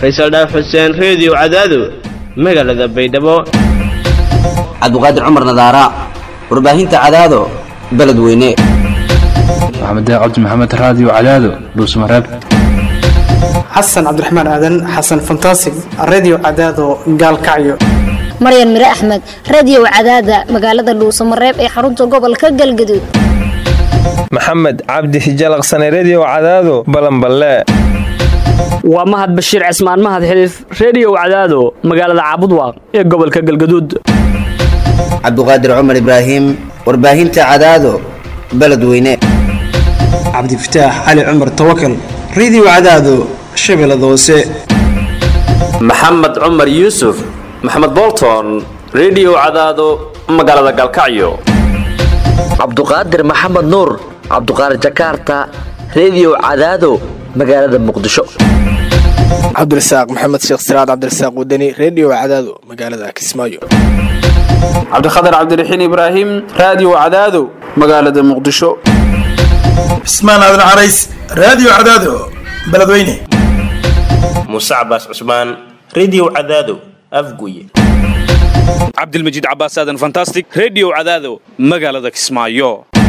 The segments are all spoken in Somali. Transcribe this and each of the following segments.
faysal dhaaf xuseen reediyo cadaado magaalada baydhabo cabdiqaadir cumar nadaara warbaahinta cadaado beledweyne maxamed cabdi maxamed raadiyo cadaado dhuusmareeb xasan cabdiraxmaan aadan xasan fantasig redio cadaado gaalkacyo maryan mire axmed radiyow cadaada magaalada dhuusamareeb ee xarunta gobolka galgaduud maxamed cabdi hijalaqsane rediyo cadaado balanballe waa mahad bashiir cismaan mahad xiliif reediyow cadaado magaalada caabudwaaq ee gobolka galgaduud cabdiqaadir cumar ibraahim warbaahinta cadaado beledweyne cabdifataax cali cumar tawakal redio cadaado shabeellada hoose maxamed cumar yuusuf maxamed bolton rediyo cadaado magaalada galkacyo cabduqaadir maxamed nuur cabduqaadir jakaarta rediyo cadaado magaalada muqdisho cabdirasaaq maxamed sheekh siraad cabdirasaaq wadani rediyo cadaado magaalada kismaayo cabdikhatar cabdiraxiin ibraahim raadiyo cadaado magaalada muqdisho cismaan aadan carays raadiyo cadaado beledweyne muuse cabaas cusmaan rediyo cadaado afguye cabdilmajiid cabaas aadan fantastic rediyo cadaado magaalada kismaayo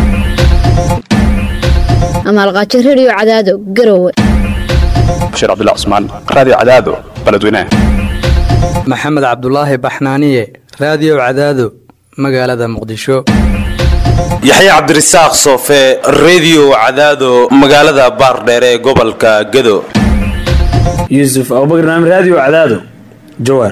amaalqaajo rediyo cadaado garowe bashiir cabdilla cusmaan raadiyo cadaado beledweyne maxamed cabdulaahi baxnaaniye raadiyo cadaado magaalada muqdisho yaxya cabdirasaaq soofe rediyo cadaado magaalada baardheere ee gobolka gado yuusuf abubakar naam raadiyo cadaado jawaar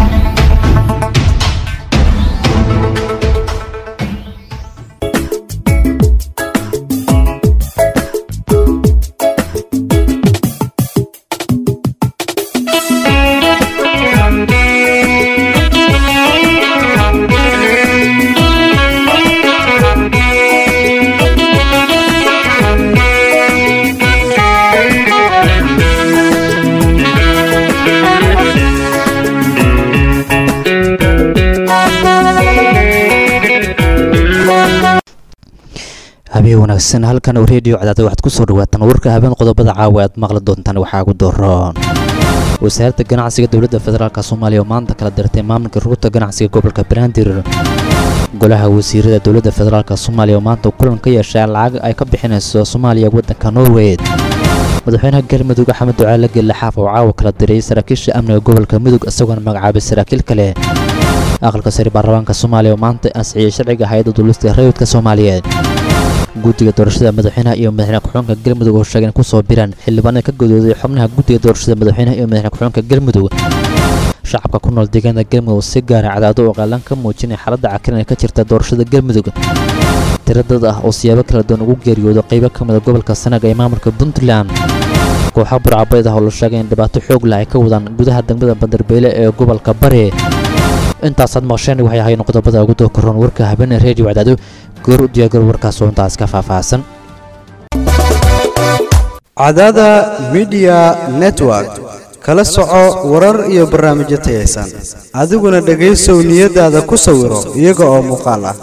habeen wanaagsan halkan oo reediyo cadaada waxaad ku soo dhawaataan warka habeen qodobada caawa aad maqli doontaan waxaa ugu doroon wasaaradda ganacsiga dowladda federaalk soomaaliya oo maanta kala dirtay maamulka ruurta ganacsiga gobolka banaadir golaha wasiirada dowladda federaalk soomaaliya oo maanta kulan ka yeeshay lacag ay ka bixinayso soomaaliya waddanka norway madaxweynaha galmudug axmed ducaale gelle xaaf oo caawa kala diray saraakiisha amniga gobolka mudug isagoona magacaabay saraakiil kale aqalka sare baarlamaanka soomaaliya oo maanta ansixiyey sharciga hay-adda duulista rayidka soomaaliyeed guddiga doorashada madaxweynaha iyo madaxweyne ku-xigeenka galmudug oo sheegeen kusoo biraan xildhibaanada ka godooday xubnaha guddiga doorashada madaxweynaha iyo madaxweyne ku-xigeenka galmudug shacabka ku nool deegaanada galmudug oo si gaara cadaado oo qaalan ka muujinay xaaladda cakiran ee ka jirta doorashada galmudug tiro dad ah oo siyaabo kala duwan ugu geeriyooda qaybo ka mida gobolka sanaga ee maamulka puntland kooxa burcabeed ah oo la sheegay in dhibaato xoog leh ay ka wadaan gudaha degmada bandarbeyle ee gobolka bari intaasaad maqsheen waxay ahayn qodobada ugu dookaroon warka habeenee reediyo cadaado goor u diyaargar warkaas oo intaas ka faahfaahsan cadaada midiya network kala soco warar iyo barnaamijyo tayaysan adiguna dhegaysow niyadaada ku sawiro iyaga oo muuqaal ah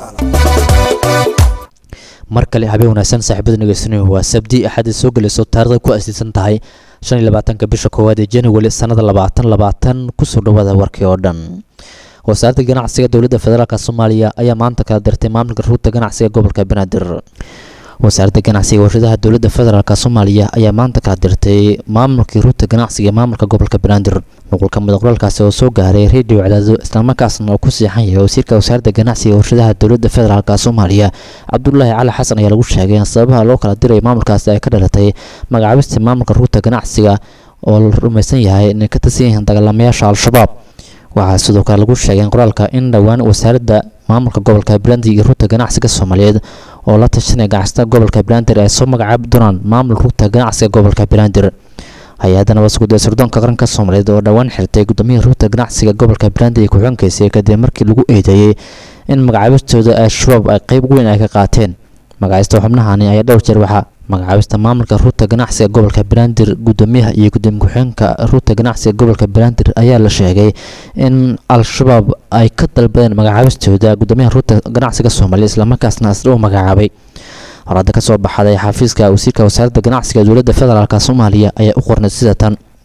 mar kale habeen wanaagsan saaxiibada nageysanay waa sabdi axad soo gelayso taarikhda ku asiisan tahay shan iyo labaatanka bisha koowaad ee january sannada labaatan labaatan kusoo dhawaada warkii oo dhan wasaaradda ganacsiga dowladda federaalk soomaaliya ayaa maanta kala dirtay maamulka ruurta ganacsiga gobolka banaadir wasaaradda ganacsiga warshadaha dowladda federaalk soomaaliya ayaa maanta kala dirtay maamulkii ruurta ganacsiga maamulka gobolka banaadir nuqulka mudaqraalkaasi oo soo gaaray reediyo cadaado islamarkaasna oo ku siixan yahay wasiirka wasaaradda ganacsiga warshadaha dowladda federaalk soomaaliya cabdulaahi cali xasan ayaa lagu sheegay in sababaha loo kala diray maamulkaasi ay ka dhalatay magacaabista maamulka ruurta ganacsiga oo la rumaysan yahay inay ka tirsan yihiin dagaalamayaasha al-shabaab waxaa sidoo kale lagu sheegay in qoraalka in dhowaan wasaaradda maamulka gobolka banaadir iyo ruurta ganacsiga soomaaliyeed oo la tashanaya ganacsatada gobolka banaadir ay soo magacaabi doonaan maamul ruurta ganacsiga gobolka banaadir hay-adana wasguda sirdoonka qaranka soomaaliyeed oo dhowaan xirtay gudoomiyihii ruurta ganacsiga gobolka banaadir iyo ku-xigeenkiisa kadib markii lagu eedeeyey in magacaabistooda al-shabaab ay qeyb weyn ay ka qaateen magacaabista xubnahani ayaa dhowr jeer waxaa magacaabista maamulka ruurta ganacsiga gobolka banaadir gudoomiyaha iyo gudoomiye ku-xigeenka ruurta ganacsiga gobolka banaadir ayaa la sheegay in al-shabaab ay ka dalbadeen magacaabistooda gudoomiyaha ruurta ganacsiga soomaaliya islamarkaasna isla u magacaabay horada ka soo baxday xafiiska wasiirka wasaaradda ganacsiga dowladda federaalk soomaaliya ayaa u qornay sida tan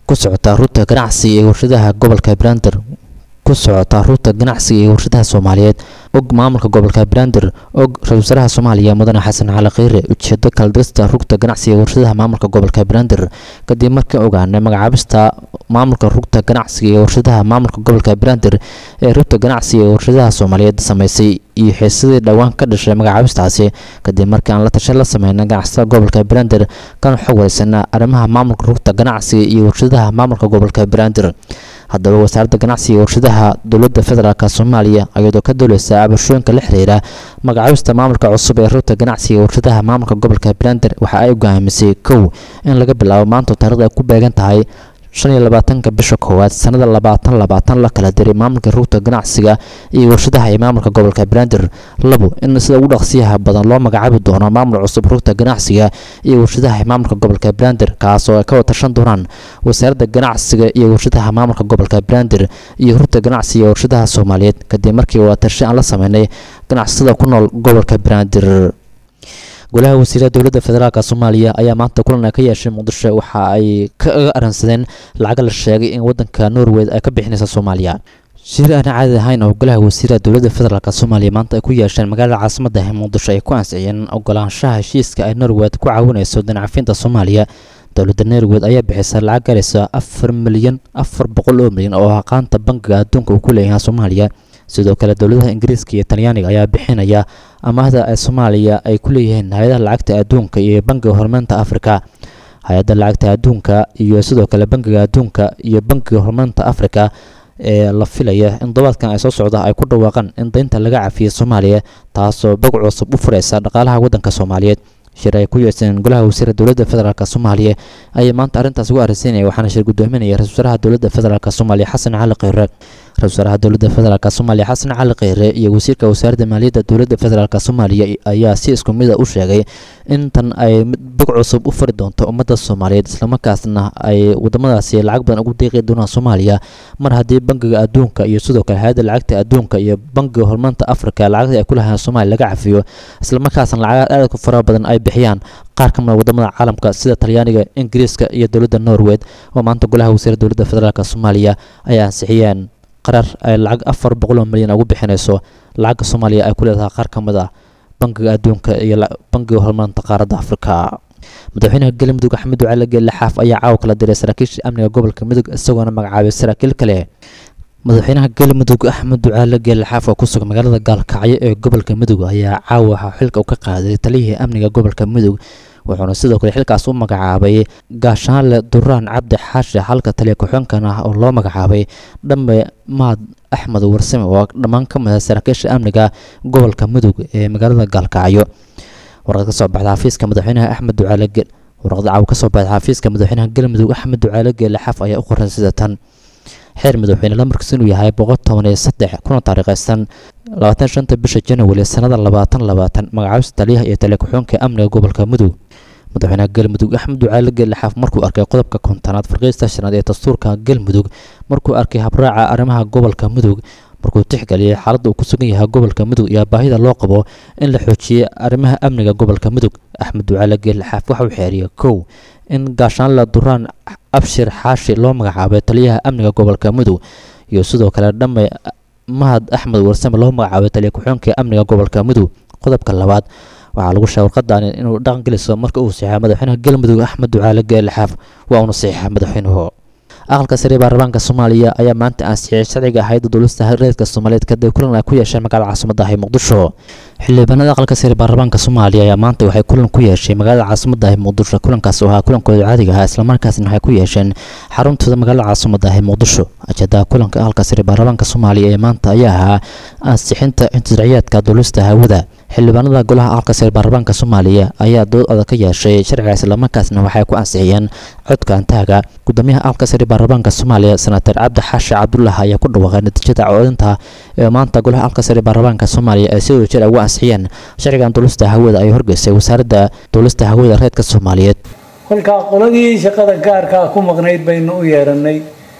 ku socota ruuta ganacsiga ee warshadaha gobolka brander ku socota ruuta ganacsiga ee warshadaha soomaaliyeed og maamulka gobolka brander og ra-isul wasaaraha soomaaliya mudane xasan cali kheyre ujeedo kaldirista rugta ganacsiga ee warshadaha maamulka gobolka brander kadib markii ogaanay magacaabista maamulka rugta ganacsiga ee warshadaha maamulka gobolka brander ee rugta ganacsiga ee warshadaha soomaaliyeed sameysay iyo xiisadii dhowaan ka dhashay magacaabistaasi kadib markii aan la tashan la sameynay ganacsatada gobolka brander kana xog wareysana arrimaha maamulka rugta ganacsiga iyo warshadaha maamulka gobolka brander haddaba wasaaradda ganacsiga ee warshadaha dowladda federaalk soomaaliya iyadoo ka dowleysa cabashooyinka la xiriira magacaabista maamulka cusub ee rugta ganacsiga ee warshadaha maamulka gobolka brander waxa ay go'aamisay kow in laga bilaabo maanta taarikhda ay ku beegan tahay shan iyo labaatanka bisha koowaad sanada labaatan labaatan la kala diray maamulka rugta ganacsiga iyo warshadaha ee maamulka gobolka brander labo in sida ugu dhaqsiyaha badan loo magacaabi doono maamul cusub rugta ganacsiga iyo warshadaha ee maamulka gobolka brander kaas oo ay ka watashan doonaan wasaaradda ganacsiga iyo warshadaha maamulka gobolka brander iyo rugta ganacsiga ee warshadaha soomaaliyeed kadib markii wadatasho aan la sameynay ganacsatada ku nool gobolka brander golaha wasiirada dowladda federaalk soomaaliya ayaa maanta kulan ay ka yeeshay muqdisho waxa ay kaga aransadeen lacaga la sheegay in wadanka norway ay ka bixinaysa soomaaliya shir aan caadi ahayn oo golaha wasiirada dowladda federaalk soomaaliya maanta ay ku yeesheen magaalada caasimada ee muqdisho ay ku ansixiyeen ogolaanshaha heshiiska ay norway ku caawinayso danacafinta soomaaliya dowladda norway ayaa bixisay lacag galaysa afar milyan afar boqol oo milyan oo aqaanta bangiga adduunka uu ku leeyahay soomaaliya sidoo kale dowladaha ingiriiska iyo talyaaniga ayaa bixinaya amaahda ee soomaaliya ay ku leeyihiin hay-adaha lacagta adduunka iyo bangiga horumarinta afrika hay-adda lacagta adduunka iyo sidoo kale bangiga adduunka iyo bangiga horumarinta afrika ee la filaya in todobaadkan ay soo socda ay ku dhawaaqaan in daynta laga cafiyay soomaaliya taasoo bog cusub u furaysa dhaqaalaha waddanka soomaaliyeed shir ay ku yeeseen golaha wasiira dowladda federaalk soomaaliya ayay maanta arrintaas ugu arrinsiinaya waxaana shir gudoominaya ra-isul wasaaraha dowladda federaalk soomaaliya xasan cali kheyre ra-isul wasaaraha dowladda federaalk soomaaliya xasan cali kheyre iyo wasiirka wasaaradda maaliyadda dowladda federaalk soomaaliya ayaa si isku mid a u sheegay in tan ay bog cusub u fari doonto ummadda soomaaliyeed islamarkaasna ay wadamadaasi lacag badan ugu deeqi doonaan soomaaliya mar haddii bangiga adduunka iyo sidoo kale hay-adda lacagta adduunka iyo bangiga horumarinta afrika lacagta ay ku lahayn soomaaliya laga cafiyo islamarkaasna lacagaad aad ku fara badan ay bixiyaan qaar ka mida wadamada caalamka sida talyaaniga ingiriiska iyo dowladda norway oo maanta golaha wasiira dowladda federaalk soomaaliya ay ansixiyeen qarar ay lacag afar boqol oo milyan ugu bixinayso lacagga soomaaliya ay ku leedahay qaar ka mid ah bangiga adduunka iyo bangiga horumarinta qaaradda afrika madaxweynaha galmudug axmed ducaale geelle xaaf ayaa caawa kala diray saraakiisha amniga gobolka mudug isagoona magacaabay saraakiil kale madaxweynaha galmudug axmed ducaale geelle xaaf oo ku sugan magaalada gaalkacyo ee gobolka mudug ayaa caawa waxaa xilka u ka qaaday taliyihii amniga gobolka mudug wuxuuna sidoo kale xilkaas u magacaabay gaashaanle duraan cabdi xaashi halka taliya ku-xigeenkan ah oo loo magacaabay dhambe mahad axmed warsame oo dhammaan ka mid ah saraakiisha amniga gobolka mudug ee magaalada gaalkacyo warqad ka soo baxda xafiiska madaxweynaha axmed ducaale warqad caawa ka soo baxda xafiiska madaxweynaha galmudug axmed ducaale geelle xaaf ayaa u qoran sida tan xeer madaxweyne lamarkiis inuu yahay boqol toban iyo saddex kuna taariikhaysan labaatan shanta bisha january sanada labaatan labaatan magacaabista taliyaha iyo taliya ku-xigeenka amniga gobolka mudug madaxweynaha galmudug axmed ducaale geelle xaaf markuu arkay qodobka kontonaad farqiista shanaad ee dastuurka galmudug markuu arkay habraaca arrimaha gobolka mudug markuu tixgeliyay xaaladda uu ku sugan yahay gobolka mudug iyo baahida loo qabo in la xoojiyey arrimaha amniga gobolka mudug axmed ducaale geelle xaaf waxa uu xeeriyay kow in gaashaanla duraan abshir xaashi loo magacaabay taliyaha amniga gobolka mudug iyo sidoo kale dhamme mahad axmed warsame loo magacaabay taliya ku-xigeenka amniga gobolka mudug qodobka labaad waxaa lagu sheegay warqadan inuu dhaqan geliso marka uu saxiixay madaxweynaha galmudug axmed ducaale geelle xaaf waa uuna saxiixa madaxweynuhu aqalka sare baarlamaanka soomaaliya ayaa maanta ansixiyay sharciga hayadda dowlasta reerka soomaaliyeed kadib kulan ay ku yeesheen magaalada caasimada ah ee muqdisho xildhibaanada aqalka sare baarlamaanka soomaaliya ayaa maanta waxay kulan ku yeeshay magaalada caasimada ah ee muqdisho kulankaas oo ahaa kulankooda caadiga ahaa islamarkaasna waxay ku yeesheen xaruntooda magaalada caasimada ah ee muqdisho ajeedaha kulanka aqalka sare baarlamaanka soomaaliya ee maanta ayaa ahaa ansixinta intisraciyaadka dowlasta hawada xildhibaanada golaha aqalka sare baarlamaanka soomaaliya ayaa dood adag ka yeeshay sharciga islamarkaasna waxay ku ansixiyeen codka antaaga gudoomiyaha aqalka sare baarlamaanka soomaaliya senator cabdi xaashi cabdullah ayaa ku dhawaaqay natiijada codinta ee maanta golaha aqalka sare baarlamaanka soomaaliya ay si wadajir ugu ansixiyeen sharcigan dowlasta hawada ay horgeysay wasaaradda dowlasta hawada reedka soomaaliyeed kolkaa qoladii shaqada gaarkaa ku maqnayd baynu u yeeranay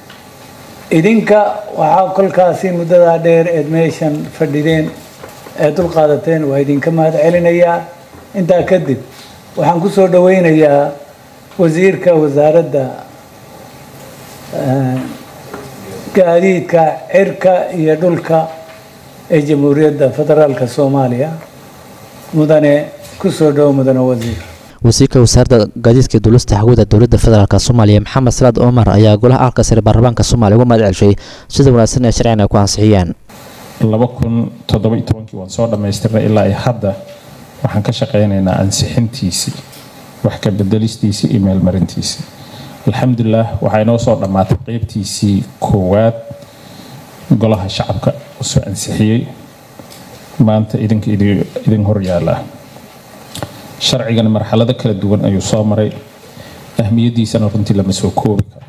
idinka waxaa kolkaasi muddadaa dheer eed meeshan fadhideen ee dulqaadateen waa idinka mahad celinayaa intaa kadib waxaan ku soo dhoweynayaa wasiirka wasaaradda gaadiidka cirka iyo dhulka ee jamhuuriyadda federaalka soomaaliya mudane kusoo dhow mudane wasiir wasiirka wasaaradda gaadiidka duulista hawada dowladda federaalk soomaaliya maxamed salaad omar ayaa golaha aalka sare baarlamaanka soomaaliya uga mahad celshay sida wanaagsan ee sharcigan ay ku ansixiyeen laba kun toddoba iyo tobankii waan soo dhammaystirnay ilaa iyo hadda waxaan ka shaqaynaynaa ansixintiisii wax ka bedelistiisii iyo meelmarintiisii alxamdulilah waxaa inoo soo dhammaatay qeybtiisii koowaad golaha shacabka uu soo ansixiyey maanta idinka idin hor yaala sharcigan marxalado kala duwan ayuu soo maray ahmiyadiisana runtii lama soo koobi karo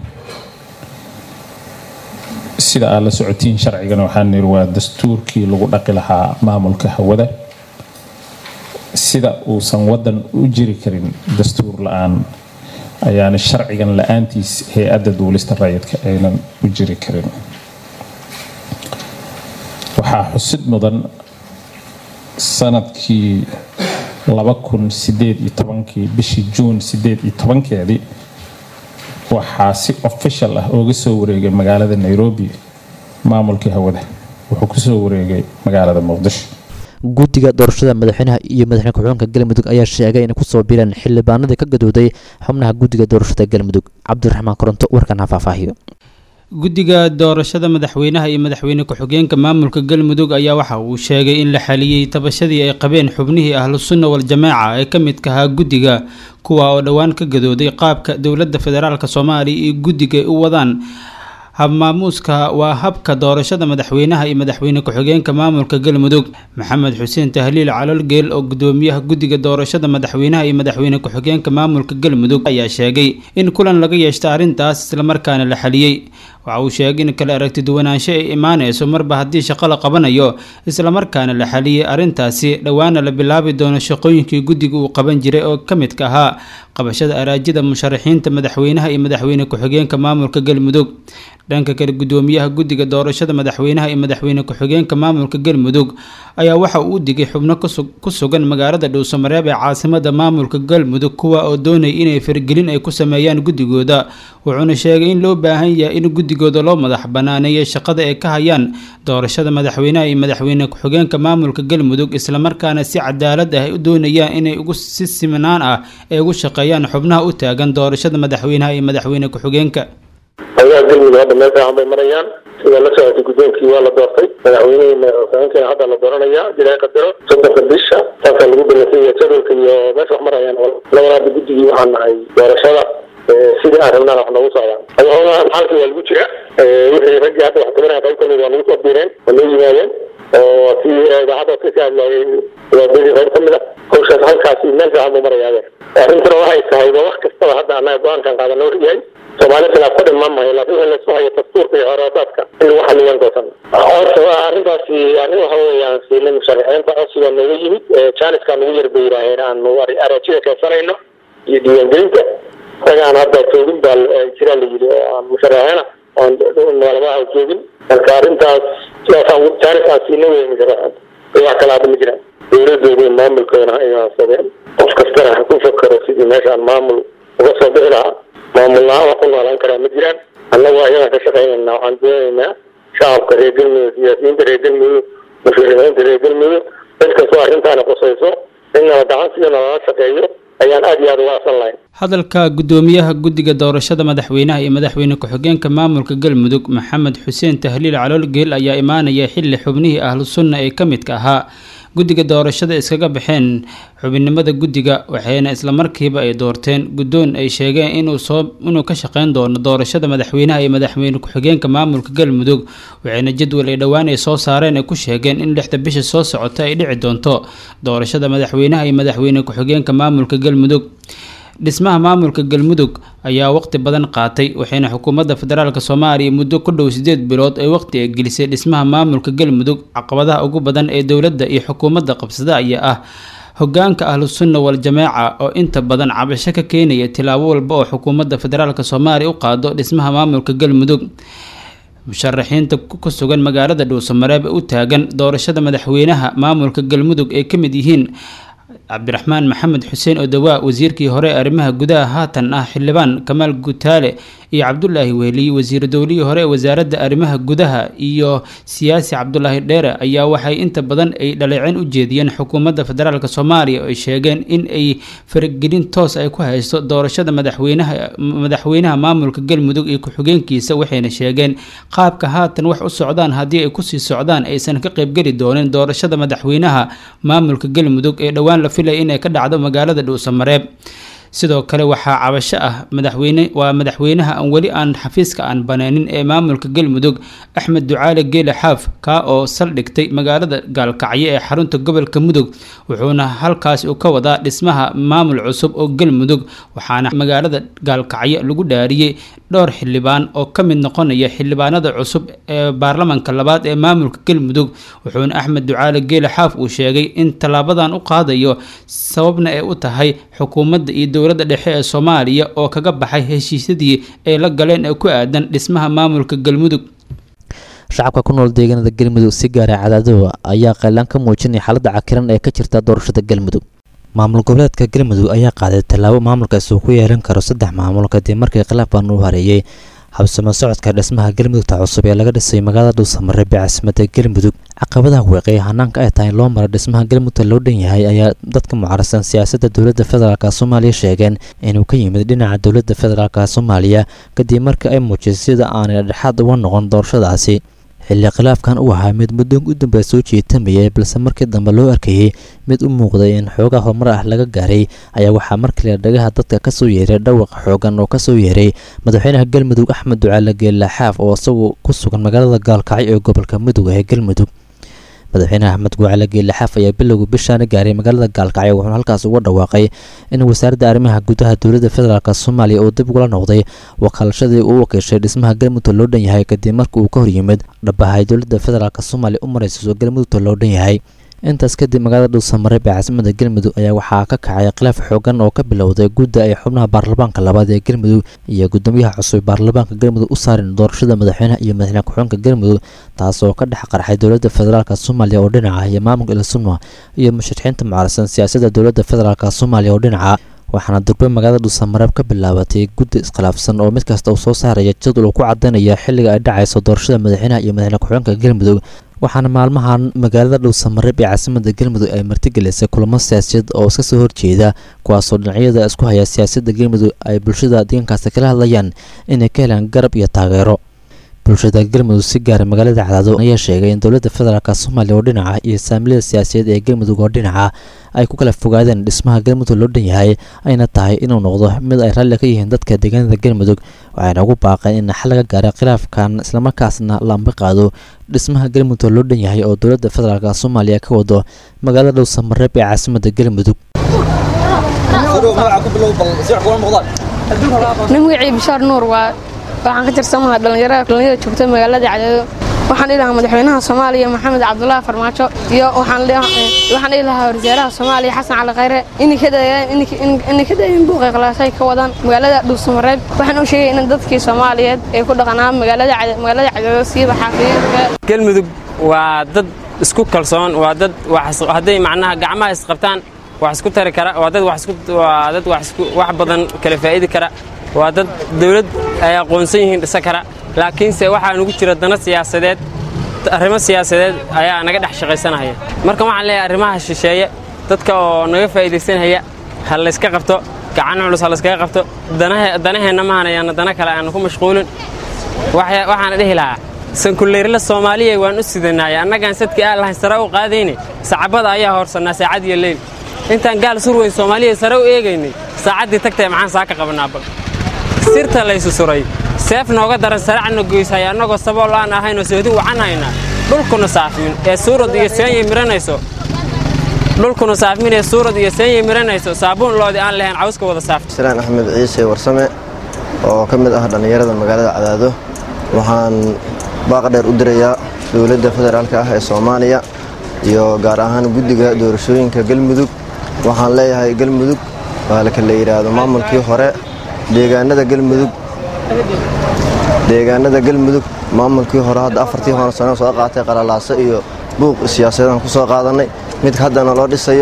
sida aad la socotiin sharcigan waxaan niri waa dastuurkii lagu dhaqi lahaa maamulka hawada sida uusan wadan u jiri karin dastuur la-aan ayaana sharcigan la-aantiis hay-adda duulista rayidka aynan u jiri karin waxaa xusid mudan sanadkii laba kun sideed iyo tobankii bishii juun sideed iyo tobankeedii waxaa si official ah ooga soo wareegay magaalada nairobi maamulkii hawada wuxuu kusoo wareegay magaalada muqdisho guddiga doorashada madaxweynaha iyo madaxweyne ku-xigeenka galmudug ayaa sheegay inay kusoo biireen xildhibaanadii ka gadooday xubnaha guddiga doorashada galmudug cabdiraxmaan koronto warkan ha faahfaahiyo guddiga doorashada madaxweynaha iyo madaxweyne ku-xigeenka maamulka galmudug ayaa waxa uu sheegay in la xaliyey tabashadii ay qabeen xubnihii ahlu sunna wal-jamaaca ee ka midka ahaa guddiga kuwa oo dhowaan ka gadooday qaabka dowladda federaalk soomaaliya iyo guddiga ay u wadaan habmaamuuska waa habka doorashada madaxweynaha iyo madaxweyne ku-xigeenka maamulka galmudug maxamed xuseen tahliil calolgeel oo gudoomiyaha guddiga doorashada madaxweynaha iyo madaxweyne ku-xigeenka maamulka galmudug ayaa sheegay in kulan laga yeeshta arrintaas islamarkaana la xaliyey waxa uu sheegay in kale aragti duwanaansho ay imaanayso marba haddii shaqo la qabanayo islamarkaana la xaliyey arrintaasi dhowaana la bilaabi doono shaqooyinkii guddiga uu qaban jiray oo ka midka ahaa qabashada araajida musharaxiinta madaxweynaha iyo madaxweyne ku-xigeenka maamulka galmudug dhanka kale gudoomiyaha guddiga doorashada madaxweynaha iyo madaxweyne ku-xigeenka maamulka galmudug ayaa waxa uu u digay xubno ku sugan magaalada dhowsamareeb ee caasimada maamulka galmudug kuwa oo doonaya inay fargelin ay ku sameeyaan guddigooda wuxuuna sheegay in loo baahan yahay in guddigooda loo madax banaaneeyo shaqada ay ka hayaan doorashada madaxweynaha iyo madaxweyne ku-xigeenka maamulka galmudug islamarkaana si cadaalad ah ay u doonayaan inay ugu si simanaan ah ay ugu shaqeeyaan xubnaha u taagan doorashada madaxweynaha iyo madaxweyne ku-xigeenka howlaha galmudug hadda meel fiican bay marayaan sida la socotay guddoonkii waa la doortay madaxweynihii madaxweynekeena hadda la dooranaya ilaahay qadaro soddonka bisha saasa lagu balansanya jadwalka iyo meesha wax marayaan labada hadda guddigii waxaan nahay doorashada sidii aan rabnaan wax noogu socdaan howlahan xalkii waa lagu jira wixii raggii hadda wax tabanaya qayb kamid waa nagu soo biireen waa noo yimaadeen oo si idaacadda ka hadlayay waadadii qayb kamid a hawshaas halkaasi meel fiican buu maraya arrintana waxay tahay ba wax kastaba hadda annaga go-aankan qaadana yahay soomaali khilaaf ka dhiman maayo laakiin wixii laisku hayo dastuurka iyo horaasaadka in lagu xaliyaan goosan horta arrintaasi arrin waxa weeyaan siilin musharaxiinta codsiga nooga yimid jaaniskaa nagu yar bay yidhaaheen aanu araajida keensanayno iyo diiwaangelinta isagaan hadda joogin baa jiraa la yidhi oo aan musharaxiina oon magaaladaha joogin marka arrintaas sidaasaan jaanis aan siina wey musharaxiinta wax kale hadda ma jiraan dowladooda maamulkoodana ay aansadeen qof kastana ha ku fakaro sidii meeshaan maamul uga soo bixi lahaa maamul la-aan wax ku noolaan karaa ma jiraan annagu ayagaan ka shaqaynayna waxaan doonaynaa shacabka reer galmudug siyaasiyiinta reer galmudug musharixiinta reer galmudug cid kastoo arrintaana qusayso in nala gacan sida nalala shaqeeyo ayaan aad iyo aad uga asan lahayn hadalka gudoomiyaha guddiga doorashada madaxweynaha iyo madaxweyne ku-xigeenka maamulka galmudug maxamed xuseen tahliil caloolgeel ayaa imaanaya xili xubnihii ahlu sunna ee ka midka ahaa guddiga doorashada iskaga baxeen xubinnimada guddiga waxayna islamarkiiba ay doorteen guddoon ay sheegeen inuu soo inuu ka shaqeyn doono doorashada madaxweynaha iyo madaxweyne ku-xigeenka maamulka galmudug waxayna jadwal ay dhowaan ay soo saareen ay ku sheegeen in lixda bisha soo socota ay dhici doonto doorashada madaxweynaha iyo madaxweyne ku-xigeenka maamulka galmudug dhismaha maamulka galmudug ayaa waqti badan qaatay waxayna xukuumadda federaalk soomaaliya muddo ku dhow sideed bilood ay waqti ay gelisay dhismaha maamulka galmudug caqabadaha ugu badan ee dowladda iyo xukuumadda qabsada ayaa ah hogaanka ahlu sunna wal jamaaca oo inta badan cabasho ka keenaya tilaabo walba oo xukuumadda federaalk soomaaliya u qaado dhismaha maamulka galmudug musharaxiinta ku sugan magaalada dhuusamareeb ee u taagan doorashada madaxweynaha maamulka galmudug ay ka mid yihiin cabdiraxmaan maxamed xuseen odawaa wasiirkii hore ee arrimaha gudaha haatan ah xildhibaan kamaal gutaale iyo cabdulaahi wehliy wasiir dowlihii hore ee wasaaradda arrimaha gudaha iyo siyaasi cabdulaahi dheere ayaa waxay inta badan ay dhaleeceen u jeediyeen xukuumadda federaalk soomaaliya oo ay sheegeen in ay faragelin toos ay ku haysto doorashada madaxweynaha madaxweynaha maamulka galmudug iyo ku-xigeenkiisa waxayna sheegeen qaabka haatan wax u socdaan haddii ay kusii socdaan aysan ka qaybgeli doonin doorashada madaxweynaha maamulka galmudug ee dhowaan la filaya inay ka dhacdo magaalada dhuusamareeb sidoo kale waxaa cabasho ah madaxweyne waa madaxweynaha aan weli aan xafiiska aan baneenin ee maamulka galmudug axmed ducaale geele xaaf kaa oo saldhigtay magaalada gaalkacyo ee xarunta gobolka mudug wuxuuna halkaas uu ka wadaa dhismaha maamul cusub oo galmudug waxaana magaalada gaalkacyo lagu dhaariyey dhowr xildhibaan oo ka mid noqonaya xildhibaanada cusub ee baarlamanka labaad ee maamulka galmudug wuxuuna axmed ducaale geele xaaf uu sheegay in tallaabadan u qaadayo sababna ay u tahay xukuumadda iyo dowladda dhexe ee soomaaliya oo kaga baxay heshiisyadii ay la galeen ee ku aadan dhismaha maamulka galmudug shacabka ku nool deegaanada galmudug si gaara cadaadooda ayaa qaylaan ka muujinaya xaaladda cakiran ee ka jirta doorashada galmudug maamul goboleedka galmudug ayaa qaaday tallaabo maamulkaasi uu ku yeelan karo saddex maamul kadib markii khilaafkan uu hareeyey habsamo socodka dhismaha galmudugta cusub ee laga dhisay magaalada dhuusamare bee caasimadda galmudug caqabadaha weeqay hanaanka ay tahay in loo maro dhismaha galmudugta loo dhan yahay ayaa dadka mucaarsan siyaasadda dowladda federaalk soomaaliya sheegeen inuu ka yimid dhinaca dowladda federaalk soomaaliya kadib markii ay muujisay sida aanay dhexaad uga noqon doorashadaasi xilli khilaafkan uu ahaa mid muddoon u dambea soo jeetamayay balse markii dambe loo arkayey mid u muuqday in xoogaa horumar ah laga gaaray ayaa waxaa markale dhagaha dadka kasoo yeeray dhawaq xoogan oo kasoo yeeray madaxweynaha galmudug axmed ducaale geelle xaaf oo isagu ku sugan magaalada gaalkacyo ee gobolka mudug ee galmudug madaxweyne axmed guucale geelle xaaf ayaa bilowga bishaana gaaray magaalada gaalkacyo wuxuuna halkaas uga dhawaaqay in wasaaradda arrimaha gudaha dowladda federaalk soomaaliya uu dib ugula noqday wakaalashadii uu wakiishay dhismaha galmudug loo dhan yahay kadib markii uu ka horyimid dhabahay dowladda federaalk soomaaliya u maraysiiso galmudugta loo dhan yahay intaas kadib magaalada dhuusamareeb ee caasimada galmudug ayaa waxaa ka kacay khilaaf xoogan oo ka bilowday gudda ay xubnaha baarlamaanka labaad ee galmudug iyo gudoomiyaha cusub baarlamaanka galmudug u saarin doorashada madaxweynaha iyo madaxweyne ku-xigeenka galmudug taasoo ka dhex qarxay dowladda federaalk soomaaliya oo dhinaca iyo maamulka ilsunma iyo musharaxiinta mucaarsan siyaasadda dowladda federaalk soomaaliya oo dhinaca waxaana durbe magaalada dhuusamareeb ka bilaabatay guddi iskhilaafsan oo mid kasta uu soo saaraya jadwal uu ku cadeynaya xilliga ay dhacayso doorashada madaxweynaha iyo madaxweyne ku-xigeenka galmudug waxaana maalmahan magaalada dhuusamareeb ee caasimada galmudug ay martigelisay kulamo siyaasadeed oo iska soo horjeeda kuwaasoo dhinacyada isku haya siyaasadda galmudug ay bulshada deegaankaasi kala hadlayaan inay ka helaan garab iyo taageero bulshada galmudug si gaara magaalada cadaado ayaa sheegay in dowladda federaalk soomaaliya oo dhinaca iyo saamilada siyaasadeed ee galmudug oo dhinaca ay ku kala fogaadeen dhismaha galmudug loo dhan yahay ayna tahay inuu noqdo mid ay raalli ka yihiin dadka deegaanada galmudug waxayna ugu baaqeen in xal laga gaara khilaafkan islamarkaasna la ambi qaado dhismaha galmudug loo dhan yahay oo dowladda federaalk soomaaliya ka wado magaalada dhowsamareeb ee caasimada galmudug magacii bishaar nuur waa waxaan ka tirsanahaa dhallinyarada dhallinyarada joogta magaalada cadaado waxaan dhihi lahaa madaxweynaha soomaaliya maxamed cabdulaahi farmaajo iyo waxaan dhihi lahaa wasaaraha soomaaliya xasan cali khayre inay ka daayeen buuqay khalaasay ka wadaan magaalada dhuusamareeb waxaan u sheegay in dadkii soomaaliyeed ay ku dhaqanaa magaalada cadaado siiba xaafiyiinka galmudug waa dad isku kalsoon waa dad hadday macnaha gacmaha isqabtaan wax isku tari kara waa dad waa dad wax badan kala faa'idi kara waa dad dawlad ay aqoonsan yihiin dhisa kara laakiinse waxaa nugu jira dana siyaasadeed arrimo siyaasadeed ayaa naga dhex shaqaysanaya marka waxaan leeyahay arrimaha shisheeye dadka oo naga faa'iidaysanaya ha layska qabto gacan culus ha layskaga qabto danaheenna ma hanayaana dana kale aanu ku mashquulin waxaana dhihi lahaa sankuleyrla soomaaliya waan u sidanaya annagaan sadkii aan lahayn sare u qaadayne sacabada ayaa hoorsannaa saacad iyo leyl intaan gaal surweyn soomaaliya sare u eegaynay saacaddii tagtay maxaan saa ka qabanaaba sirta laysu suray seef nooga daran saracna goysaya annagoo sabool aan ahaynoo soodi wacanayna dhulkuna saafmin ee suurad iyo seenya miranayso dhulkuna saafmin ee suurad iyo seenya miranayso saabuun loodii aan lahayn cawska wada saafta salaan axmed ciise warsame oo ka mid ah dhallinyarada magaalada cadaado waxaan baaq dheer u dirayaa dowladda federaalka ah ee soomaaliya iyo gaar ahaan guddiga doorashooyinka galmudug waxaan leeyahay galmudug waa la kala yidhaahdo maamulkii hore deegaanada galmudug deegaanada galmudug maamulkii hore hadda afartii hore sano soo qaatay qalalaaso iyo buuq siyaasadeedaan ku soo qaadannay midka haddana loo dhisayo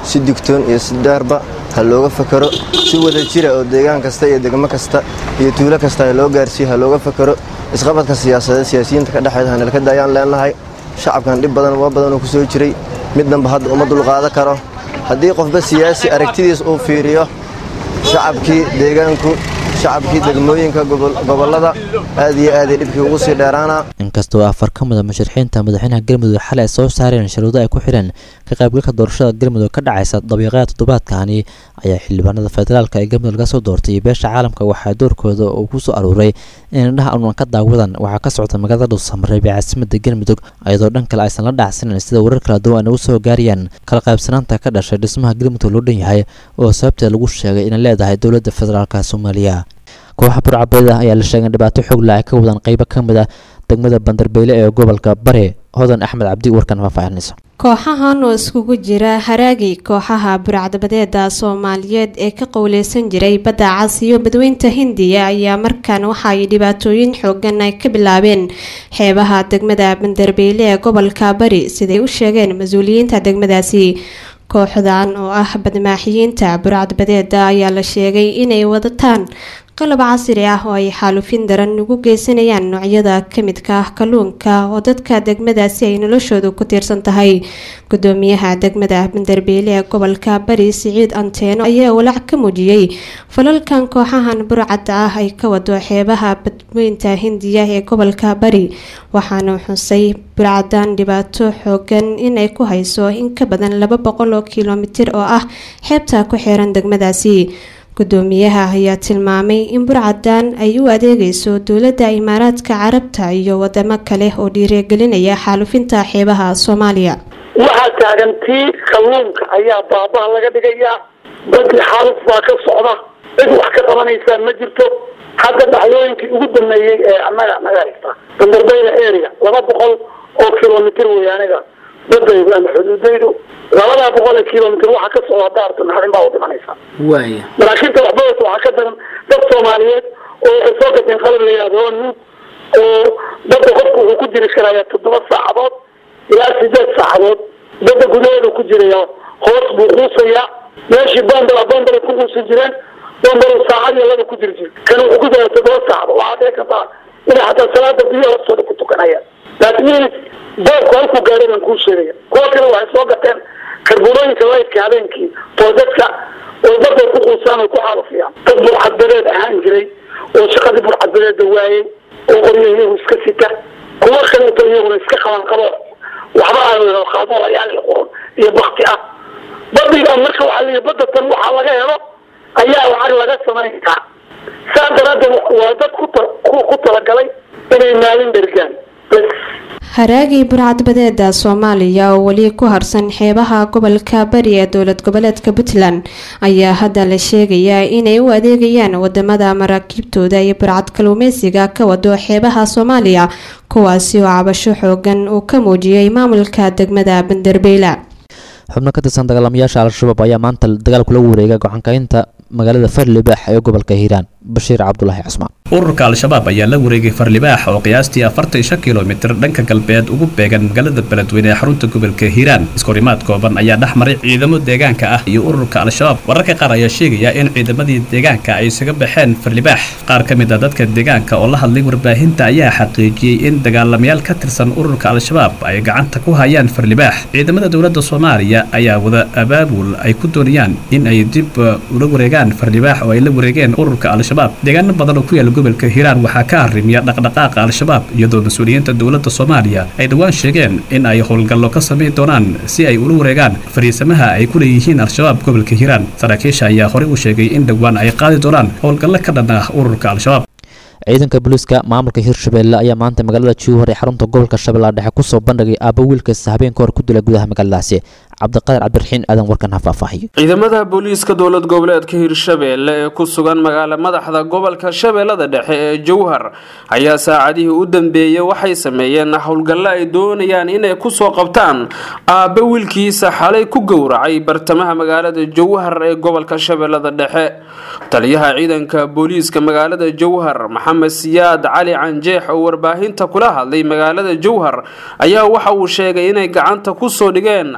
si digtoon iyo si daarba ha looga fakaro si wada jira oo deegaan kasta iyo degmo kasta iyo tuulo kasta ha loo gaarsiiyo ha looga fakaro isqabadka siyaasadeed siyaasiyiinta ka dhexeeda hanalkada ayaan leenahay shacabkan dhib badan uga badan uu ku soo jiray mid danba hadda uma dulqaadan karo haddii qofba siyaasi aragtidiis uu fiiriyo shacabkii deegaanku shacabkii degmooyinka gobollada aad iyo aaday dhibkii ugu sii dheeraana inkastoo afar ka mid a musharaxiinta madaxweynaha galmudug xalay ay soo saareen sharuudo ay ku xidheen ka qaybgalka doorashada galmudug ka dhacaysa dabiiqada toddobaadkani ayaa xildhibaanada federaalka ee galmudug laga soo doortay iyo beesha caalamka waxaa doorkooda uu ku soo aruuray in indhaha unan ka daawadan waxaa ka socda magaalada dhuusamareeb ee caasimada galmudug iyadoo dhan kale aysan la dhacsanin sida warar kala duwan ay ugu soo gaarayaan kala qaybsanaanta ka dhashay dhismaha galmudug loo dhan yahay oo sababteed lagu sheegay inay leedahay dowladda federaalka soomaaliya kooxa burcabeed ah ayaa la sheegay in dhibaato xoogla ay ka wadaan qaybo ka mid ah degmada bandarbeyle ee gobolka bare hodan axmed cabdi warkan faahfaahinaysa kooxahan oo iskugu jira haraagi kooxaha burcadbadeeda soomaaliyeed ee ka qowleysan jiray badda cas iyo badweynta hindiya ayaa markan waxa ay dhibaatooyin xoogan ay ka bilaabeen xeebaha degmada bandarbeyle ee gobolka bari siday u sheegeen mas-uuliyiinta degmadaasi kooxdan oo ah badmaaxiyiinta burcadbadeeda ayaa la sheegay inay wadataan qalab casri ah oo ay xaalufin daran ugu geysanayaan noocyada kamidka ah kalluunka oo dadka degmadaasi ay noloshoodu ku tiirsan tahay gudoomiyaha degmada bandarbeyle ee gobolka bari siciid anteeno ayaa walaac ka muujiyey falalkan kooxahan burcadda ah ay ka wado xeebaha badweynta hindiya ee gobolka bari waxaana xusay burcadan dhibaato xoogan inay ku hayso in ka badan laba boqol oo kilomitir oo ah xeebta ku xeeran degmadaasi gudoomiyaha ayaa tilmaamay in burcadan ay u adeegayso dowladda imaaraadka carabta iyo wadamo kale oo dhiirigelinaya xaalufinta xeebaha soomaaliya waxaa taagan tii kalluunka ayaa baabaha laga dhigayaa badii xaaluf baa ka socda cid wax ka qabanaysaa ma jirto hadda dhacdooyinkii ugu dameeyey ee anaga naga haysta bandarbayla area laba boqol oo kilomitr wey aniga badaydu ama xuduudaydu labadaa boqol ee kilomitr waxaa ka socda daarta naxdin baa u dhimanaysa waaya maraakiibta waxbadasa waxaa ka daran dad soomaaliyeed oo waxay soo gateen qalab la yihahdo nuug oo badda qofku wuxuu ku jiri karaya toddoba saacadood ilaa sideed saacadood badda gudaheedu ku jiraya hoos buu quusaya meeshii bombala bombala ku quusi jireen bombala saacad iyo laba ku jiri jir kan wuxuu ku jira toddoba saacadood waxaa dhici kartaa inay xataa salaada biyo hoostooda ku tukanayaan laakiin boobku halkuu gaaray baan kuu sheegaya kuwa kale waxay soo gateen karbulooyinka laydka habeenkii oo dadka oo baday ku quusaan oo ku xaalufiyaan dad burcadbadeed ahaan jiray oo shaqadii burcadbadeeda waayey oo qoryo iyagu iska sita kuwa kaleeto iyaguna iska qaban qabo waxba aan qaadolayaal qurun iyo bakti ah badiga marka waxaa leeyahay badda tan waxaa laga helo ayaa lacag laga samayn karaa saa daraaddeed waa dad ku ta- ku ku talagalay inay maalin dhergaan bas haraagii burcadbadeeda soomaaliya oo weli ku harsan xeebaha gobolka bari ee dowlad goboleedka puntland ayaa hadda la sheegayaa inay u adeegayaan wadamada maraakiibtooda iyo burcad kalluumeysiga ka wado xeebaha soomaaliya kuwaasi oo cabasho xoogan uu ka muujiyey maamulka degmada banderbeyla xubno ka tirsan dagaalamayaasha al-shabaab ayaa maanta dagaal kula wareegay gocankaynta magaalada farlibaax ee gobolka hiiraan bashiir cabdulaahi cusmaan ururka al-shabaab ayaa la wareegay farlibaax oo qiyaastii afartan shan kilomitir dhanka galbeed ugu beegan magaalada beledweyne ee xarunta gobolka hiiraan iskorimaad kooban ayaa dhex maray ciidamo deegaanka ah iyo ururka al-shabaab wararka qaar ayaa sheegaya in ciidamadii deegaanka ay isaga baxeen farlibaax qaar ka mid a dadka deegaanka oo la hadlay warbaahinta ayaa xaqiijiyey in dagaalamayaal ka tirsan ururka al-shabaab ay gacanta ku hayaan farlibaax ciidamada dowladda soomaaliya ayaa wada abaabul ay ku doonayaan in ay dib ula wareegaan farlibaax oo ay la wareegeen ururka al-shabaab deegaano badan oo ku yaala gobolka hiiraan waxaa ka arrimiya dhaqdhaqaaqa al-shabaab iyadoo mas-uuliyiinta dowladda soomaaliya ay dhowaan sheegeen in ay howlgallo ka samayn doonaan si ay ula wareegaan fariisamaha ay ku leeyihiin al-shabaab gobolka hiiraan saraakiisha ayaa horey u sheegay in dhowaan ay qaadi doonaan howlgallo ka dhan ah ururka al-shabaab ciidanka booliiska maamulka hirshabelle ayaa maanta magaalada juuhar ee xarunta gobolka shabeellaha dhexe kusoo bandhigay aaba wiilkasta habeenka hor ku dila gudaha magaaladaasi cabdiqaadir cabdiraxiin aadan warkan ha faahfaahiyo ciidamada booliiska dowlad goboleedka hirshabeelle ee ku sugan magaala madaxda gobolka shabeellada dhexe ee jowhar ayaa saacadihii u dambeeyey waxay sameeyeen howlgallo ay doonayaan inay kusoo qabtaan aabbe wiilkiisa xalay ku gowracay bartamaha magaalada jowhar ee gobolka shabeellada dhexe taliyaha ciidanka booliiska magaalada jowhar maxamed siyaad cali canjeex oo warbaahinta kula hadlay magaalada jowhar ayaa waxa uu sheegay inay gacanta kusoo dhigeen aabbaha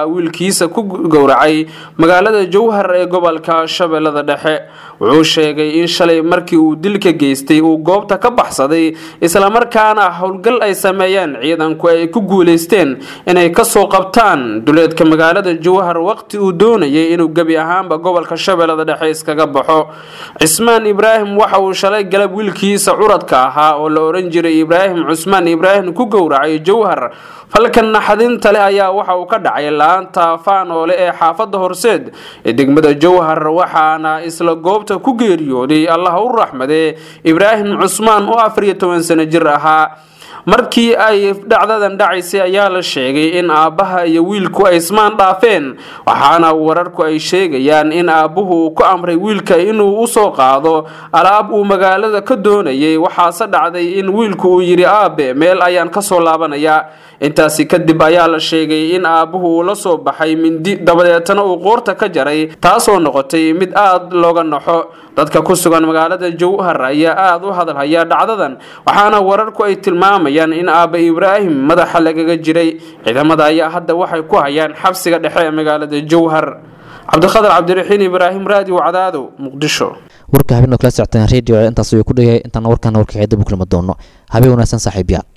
ayaa wiilkiisa ku gowracay magaalada jowhar ee gobolka shabeellada dhexe wuxuu sheegay in shalay markii uu dilka geystay uu goobta ka baxsaday islamarkaana howlgal ay sameeyeen ciidanku ay ku guuleysteen inay kasoo qabtaan duleedka magaalada jowhar waqti uu doonayay inuu gebi ahaanba gobolka shabeellada dhexe iskaga baxo cismaan ibraahim waxa uu shalay galab wiilkiisa curadka ahaa oo la oran jiray ibraahim cusmaan ibraahim ku gowracay jowhar falkan naxadinta leh ayaa waxa uu ka dhacay laanta faanoole ee xaafadda horseed ee degmada jowhar waxaana isla goobta ku geeriyooday allah u raxmadee ibraahim cusmaan oo afar iyo toban sano jir ahaa markii ay dhacdadan dhacaysay ayaa la sheegay in aabbaha iyo wiilku ay ismaan dhaafeen waxaana wararku ay sheegayaan in aabbuhu uu ku amray wiilka inuu usoo qaado alaab uu magaalada ka doonayay waxaase dhacday in wiilku uu yidhi aabe meel ayaan kasoo laabanayaa intaasi kadib ayaa la sheegay in aabbuhu uu la soo baxay mindi dabadeetana uu qoorta ka jaray taasoo noqotay mid aada looga naxo dadka ku sugan magaalada jowhar ayaa aada u hadalhaya dhacdadan waxaana wararku ay tilmaamayaan in aabba ibraahim madaxa lagaga jiray ciidamada ayaa hadda waxay ku hayaan xabsiga dhexe ee magaalada jowhar cabdiqadar cabdiraxiin ibraahim raadiyo cadaado muqdisho warka habeen oo kala socoteen radio intaas ayuu ku dhigay intaana warkaana warka xeedab u kulma doono habeen wanaagsan saaxiibyaal